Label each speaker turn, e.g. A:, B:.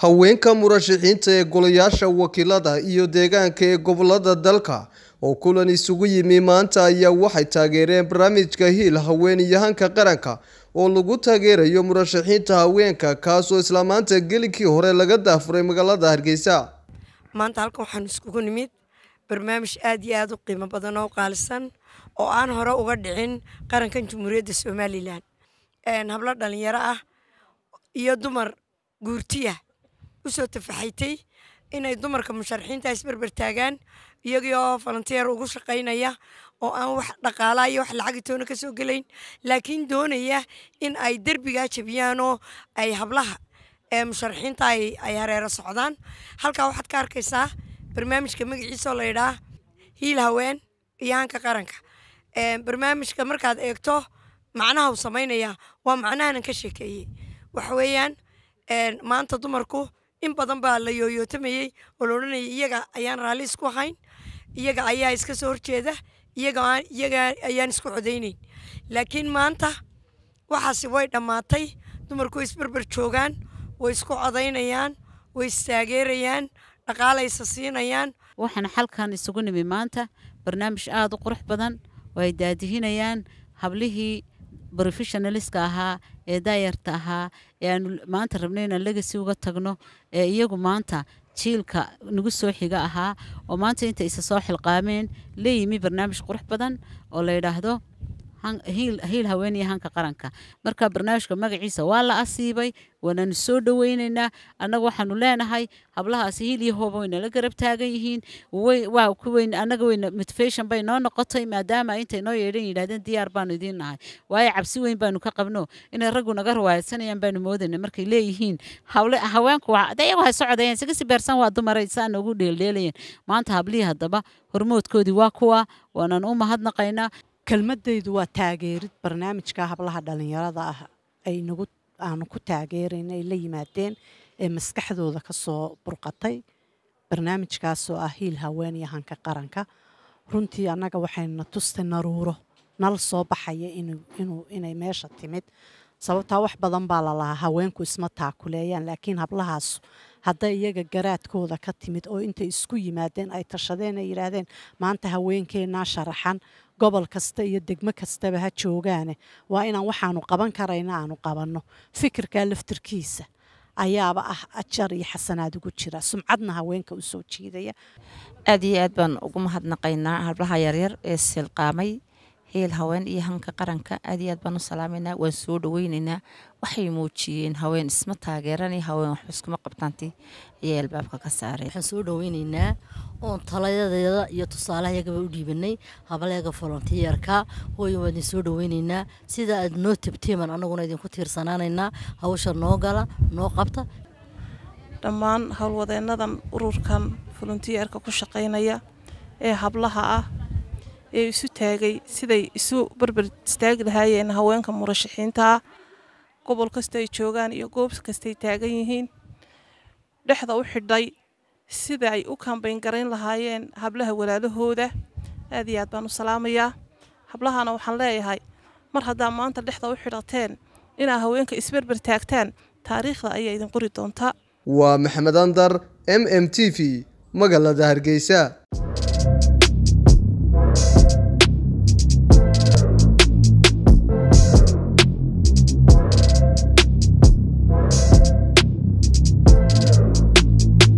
A: haweenka murashaxiinta ee golayaasha wakiilada iyo deegaanka ee gobolada dalka oo kulan isugu yimi maanta ayaa waxay taageereen barnaamijka hiil haweenyahanka qaranka oo lagu taageerayo murashaxiinta haweenka kaasoo isla maanta gelikii hore laga daafuray magaalada hargeysa
B: maanta halkan waxaan iskugu nimid barnaamij aad iyo aad u qiimo badan oo qaalisan oo aan hore uga dhicin qarankan jamhuuriyadda somalilan hablo dhalinyaro ah iyo dumar guurtiya usoo tafaxaytay inay dumarka musharaxiinta isberber taagaan iyagii oo falanteer ugu shaqaynaya oo aan wax dhaqaalaa iyo wax lacagi toona ka soo gelayn laakiin doonaya in ay derbigaa jabiyaan oo ay hablaha ee musharaxiinta ay hareero socdaan halkaa waxaad ka arkaysaa barnaamijka magaciisaoo la yidhaah hiil haween iyo hanka qaranka barnaamijka markaad eegto macnaha uu samaynaya waa macnahanan ka sheekeeyey waxa weeyaan maanta dumarku in badan baa la yooyootamayey oo la odhanayay iyaga ayaan raalli isku hayn iyaga ayaa iska soo horjeeda iyaga iyaga ayaan isku codaynayn laakiin maanta waxaasi way dhammaatay dumarku way isberber joogaan way isku codaynayaan way istaageerayaan dhaqaalaysa siinayaan
C: waxaan xalkan isugu nimi maanta barnaamij aada u qurux badan oo ay daadihinayaan hablihii brofessionaliska ahaa ee daayarta ahaa ee aanu maanta rabnay inaan legasi uga tagno ee iyagu maanta jiilka nagu soo xiga ahaa oo maanta inta isa soo xilqaameen la yimi barnaamij qurux badan oo la yidhaahdo hiil haweeniya hanka qaranka marka barnaamijka magaciisa waa la asiibay waananu soo dhoweyneynaa annaga waxaanu leenahay hablahaasi hiil iyo hooba waynala garab taagan yihiin waa kuweyn annaga weyna motivation bay noo noqotay maadaama intay noo yeedhan yidhahdeen diyaar baanu idiin nahay waayo cabsi weyn baanu ka qabno inay raggu naga rawaayadsanayaan baanu moodayna markay leeyihiin haweenku de iyagu hay socodayeen isaga si beersan waa dumaray saa noogu dheeldheelayeen maanta hablihii haddaba hormoodkoodii waa kuwa waanaan u mahadnaqaynaa
D: kelmadaydu waa taageerid barnaamijka hablaha dhalinyarada ah ay nagu aanu ku taageerayna ay la yimaadeen ee maskaxdooda ka soo burqatay barnaamijkaasoo ah hiil haweeniya hanka qaranka runtii annaga waxayna tustay naruuro nal soo baxaya inay meesha timid sababtaa wax badan baa lalahaa haweenku isma taakuleeyaan laakiin hablahaas hadday iyaga garaadkooda ka timid oo intay isku yimaadeen ay tashadeen ay yidhaahdeen maanta haweenkeennaa sharaxan gobol kasta iyo degmo kastaba ha joogaane waa inaan waxaanu qaban karayna aanu qabanno fikirkaa laftirkiisa ayaaba ah ajar iyo xasanaad ugu jira sumcadna haweenka u soo jiidaya
E: aad iyo aad baan ugu mahadnaqaynaa hablaha yaryar ee silqaamay hiil haween iyo hanka qaranka aad iyo aad baan u salaameynaa waan soo dhaweyneynaa waxay muujiyeen haween isma taageeran haween waxba iskuma qabtaanti ayay albaabka ka saareen
F: waxaan soo dhaweyneynaa oon talayadeeda iyo tusaalahayagaba u dhiibanay hableega volontiyeerka hooya waa idin soo dhaweyneynaa sida aad noo tabteeman annaguna idinku tiirsanaanaynaa hawsha noo gala noo qabta
G: dhammaan howlwadeennadan ururkan volontiyeerka ku shaqaynaya ee hablaha ah ee isu taagay siday isu barber istaagi lahaayeen haweenka murashaxiintaa gobol kasta ay joogaan iyo goob kastay taagan yihiin dhexda u xidhay sida ay u kambayn garayn lahaayeen hablaha walaalahooda aad iyo aad baan u salaamayaa hablahana waxaan leeyahay mar haddaa maanta dhexda u xidhateen inaa haweenka isberber taagtaan taariikhda ayaa idin qori doontaa
A: waa maxamed andar m m t v magaalada hargeysa